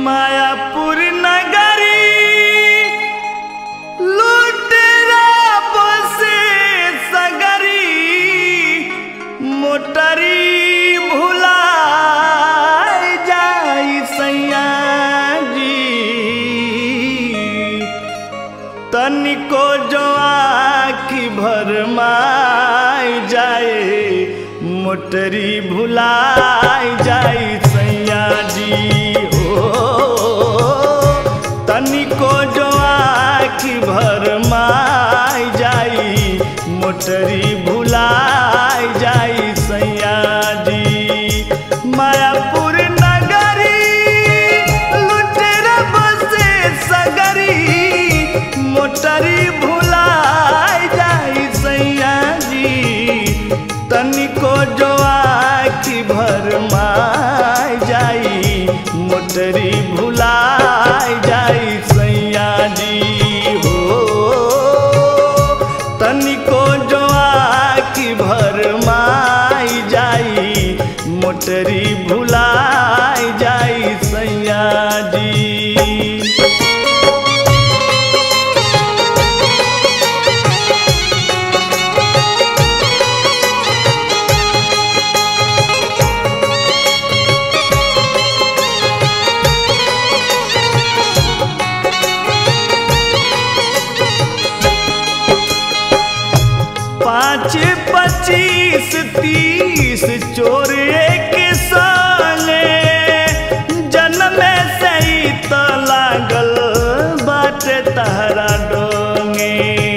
मायापुर नगरी लुटेरा बसे सगरी मोटरी भुला जाई सैया जी तनिको जो आखी भर माई जाए मोटरी भुलाई जाई सैया जी हो तनिको जो आखी भर माई जाई मोटरी भुलाई जाई सैया जी मायापुर नगरी लुटेरा बसे सगरी मोटरी भुलाई जाई सैया जी तनिको जो आखी भर माई जाई मोटरी भुलाई जाई सैया जी हो तनिको जो आखी भर माई जाई मोटरी भुलाई जाई सैया जी पाँच पच्चीस तीस चोर एक संगे जन्म से ही तो लागल बाटे तहरा डोंगे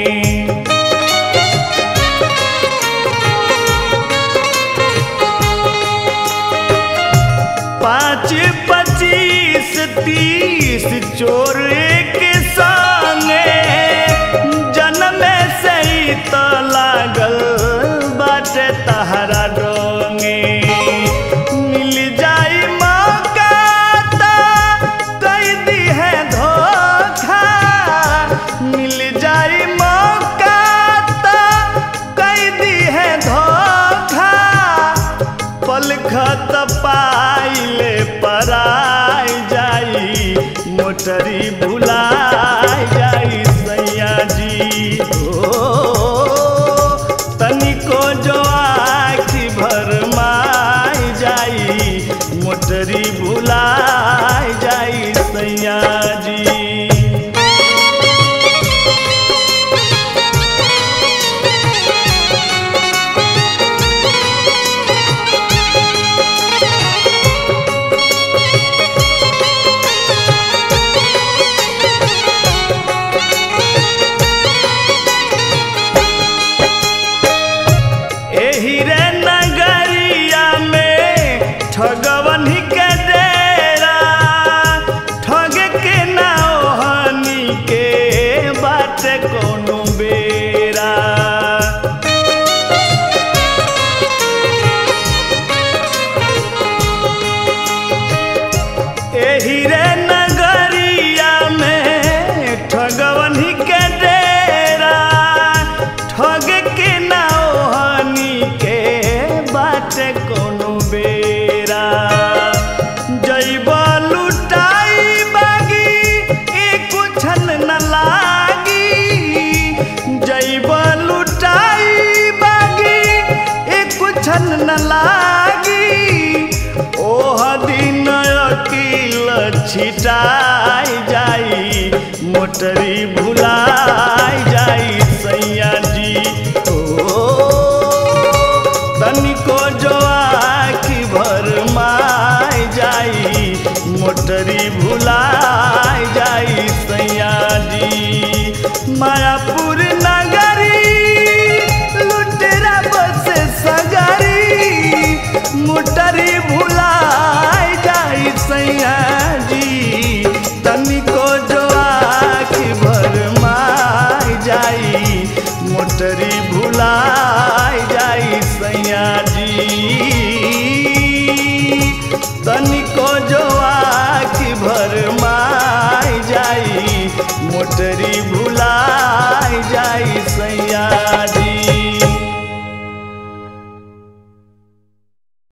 पाँच पच्चीस तीस चोर एक संगे जन्म से ही तो लागल बाटे तहरा डोंगे मिल जाई मौका तो कई दी है धोखा मिल जाई मौका तो कई दी है धोखा पलखत पाइले पराई जाई मोटरी भुलाई जाई सैया जी हो तनिको जो आखी भर माई जाई मोटरी भुलाई जाई सैया जी एही रे नगरिया में ठगवन के डेरा ठग के ना ओहनी के बाटे कोनो बेरा एही रे नगरिया में ठगवन के डेरा ठग के ना ओहनी के बाटे कोनो बेरा जैब लुटाई बागी एक छन न लागी जैब लुटाई बागी एक छन न लागी ओह दिन अकील छिटाई जाई मोटरी भुलाई जाई सैया जी ओ तनिको जो आखी भर माई जाई मोटरी भुलाई जाई सैया जी मायापुर नगरी लुटेरा बसे सगरी मोटरी भुलाई जाई सैया जी तनिको जो आखी भर माई जाई मोटरी भुलाई जाई सैया जी तनिको जो आखी भर माई जाई मोटरी भुलाई